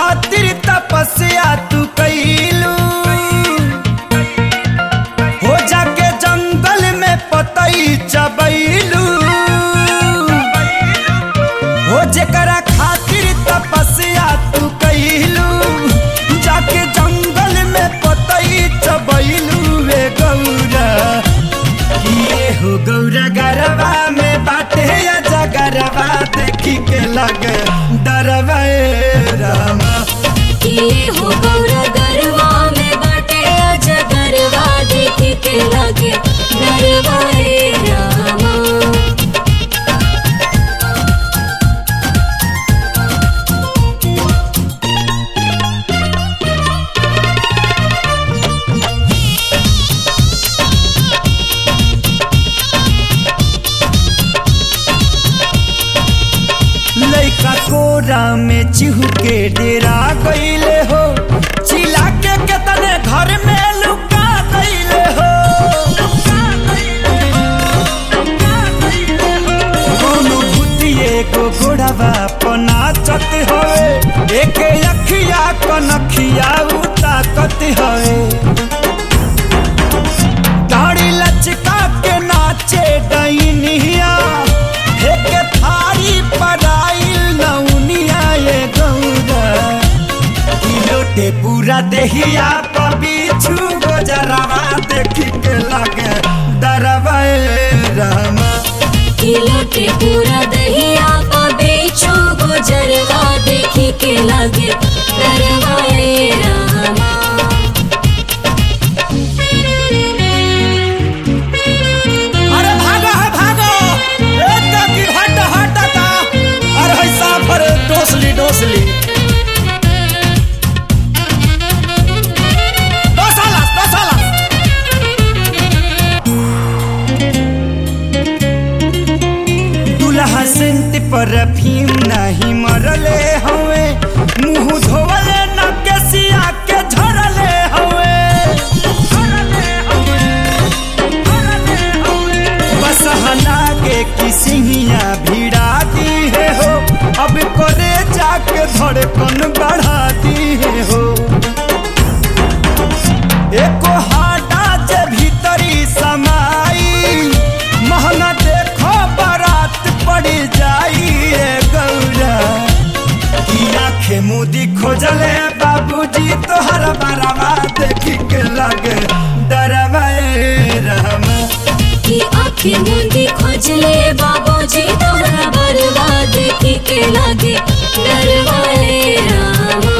खातिर तपस्या तू कैलू हो जाके जंगल में पतई चबैलू हो जेकरा खातिर तपस्या तू कैलू जाके जंगल में पतई चबैलू वे गौरा किए हो गौरा गरबा में बाटे या जगरबा देखी के लगे डरवा ए रामा ये हो गौरा गरवा में बाटे अज गरवा देख के लगे गरवा रे रामा लइका कोरा में चिहू के डेरा गईले हो चिला के केतने घर में लुका गईले हो कोनो भूतिए को घोड़ावा पनाचत होए एक अखिया कनखिया उताकत होए दाढ़ी लचका के नाचे डैनिया हेके थारी पराइल नौनिया ये गौरा ई लोटे पूरा देहिया पबीछू गोजरावा देखी के लगे डरवा ए रामा किलोटे पूरा दहिया का बेचो गुजरवा देखी के लगे गरवा रे रामा अरे भागो है भागो एक की हट हटता अरे है साफर डोसली डोसली डोसालस डोसालस दुल्हा सेंट परफ्यूम नहीं मरले हवे मुंह धोवले न केसिया के झरले हवे बस हला के किसिया भिड़ा दी है हो अब करे जाके धड़कन बढ़ा दी है हो एको हाडा जे भीतरी समाई महंगा देखो बारात पड़ी जाई ए गौरा की आंखें मुदी खोजले बाबूजी तोहर बराबा देखी के लगे डरवा ए रहमा की आंखें मुंदी खोजले बाबूजी तोहरा बरवा देखी के लगे डरवा रे रामा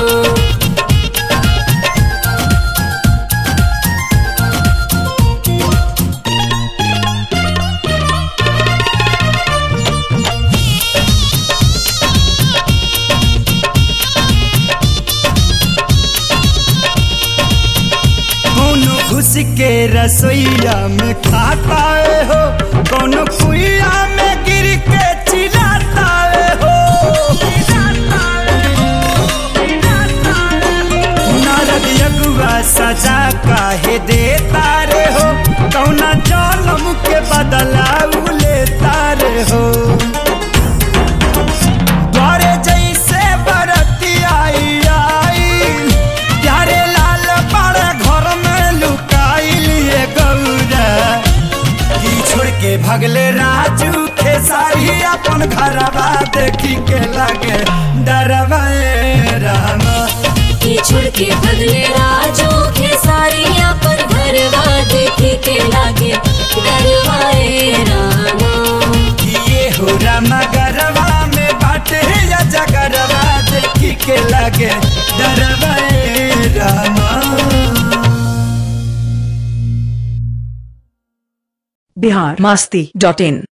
कोनो घुस के रसोईया में खाता है हो कोनो कुइया में गिर के चिल्लाता है हो नारद यगुआ सजा काहे देता रे हो कौना जन्म के बदला उ लेता रे हो द्वारे जैसे बरती आई आई प्यारे लाल बड़े घर में लुकाइल ये गौरा की छोड़ के भगले राजू खेसारी अपन घरवा देखी के लगे डरवा ए रामा की छोड़ के भगले राजो के सारी अपन घरवा देखी के लगे डरवा रे रामा ये हो रामा गरवा में बाटे या जगरवा देखी के लगे डरवा ए रामा बिहार मस्ती डॉट इन